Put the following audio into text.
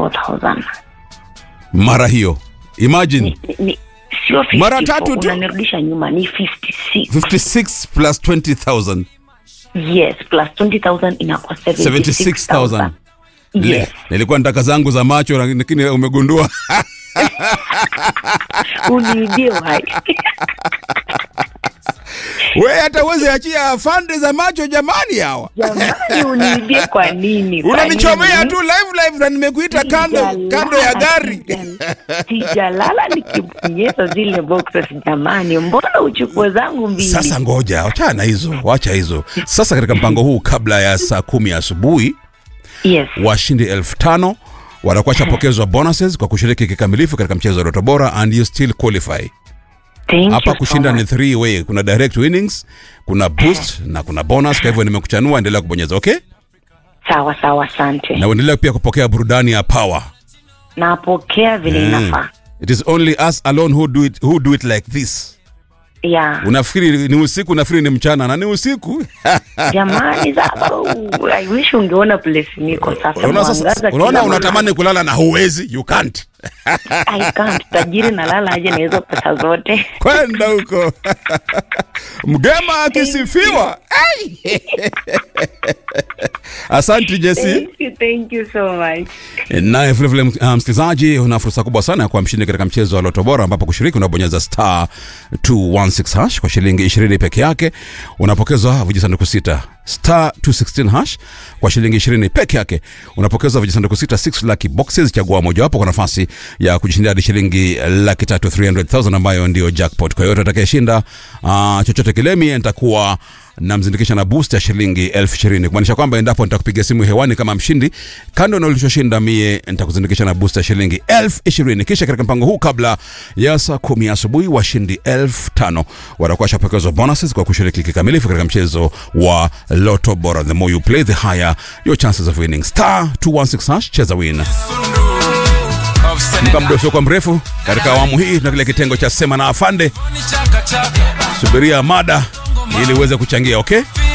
54000 mara hiyo imagine ni, ni, sio 54, Mara tatu tu? unanirudisha nyuma ni 56 56 plus 20000 yes plus 20000 inakuwa 76000 yes Le- nilikuwa nataka zangu za macho lakini umegundua uniibie uhai we hata uweze achia fande za macho jamani hawa jamani uniibie kwa nini Kwa unanichomea nini? tu live live na nimekuita kando Sijalala, kando ya gari sija- sijalala nikibonyeza zile boxes jamani mbona uchukue zangu mbili sasa ngoja wachana na hizo wacha hizo sasa katika mpango huu kabla ya saa kumi asubuhi yes washindi elfu tano watakuwa shapokezwa bonuses kwa kushiriki kikamilifu katika mchezo wa Doto Bora and you still qualify. Thank Hapa you kushinda so ni much. three way, kuna direct winnings, kuna boost na kuna bonus. Kwa hivyo nimekuchanua, endelea kubonyeza okay, sawa sawa asante na uendelea pia kupokea burudani ya power. napokea vile Mm. inafaa It is only us alone who do it, who do it like this. ya Unafikiri ni usiku, unafikiri ni mchana na ni usiku. jamani sasa uh, I wish ungeona place niko sasa Unaona sasa, mwangaza unaona kila unatamani kulala na huwezi, you can't. mahali. I can't tajiri nalala aje na hizo pesa zote kwenda huko mgema akisifiwa Ai! asante jesi thank you thank you so much naye vilevile uh, msikilizaji una fursa kubwa sana ya kuwa mshindi katika mchezo wa loto bora ambapo kushiriki unabonyeza star 216 hash kwa shilingi 20 peke yake unapokezwa vijisanduku sita star 216 hash kwa shilingi 20 peke yake unapokezwa vijisanduku sita 6 lucky boxes chagua mojawapo kwa nafasi ya kujishindia hadi shilingi laki tatu 300000 ambayo ndio jackpot kwa hiyo atakayeshinda uh, chochote kile mie nitakuwa namzindikisha na boost ya shilingi elfu ishirini kumaanisha kwamba endapo nitakupiga simu hewani kama mshindi kando na ulichoshinda mie nitakuzindikisha na boost ya shilingi elfu ishirini kisha katika mpango huu kabla ya saa kumi asubuhi washindi elfu tano watakuwa washapokezwa bonuses kwa kushiriki kikamilifu katika mchezo wa loto bora the more you play the higher your chances of winning star 216 hash cheza win muda muda usiokuwa mrefu katika awamu hii tuna kile kitengo cha sema na afande subiria mada ili uweze kuchangia okay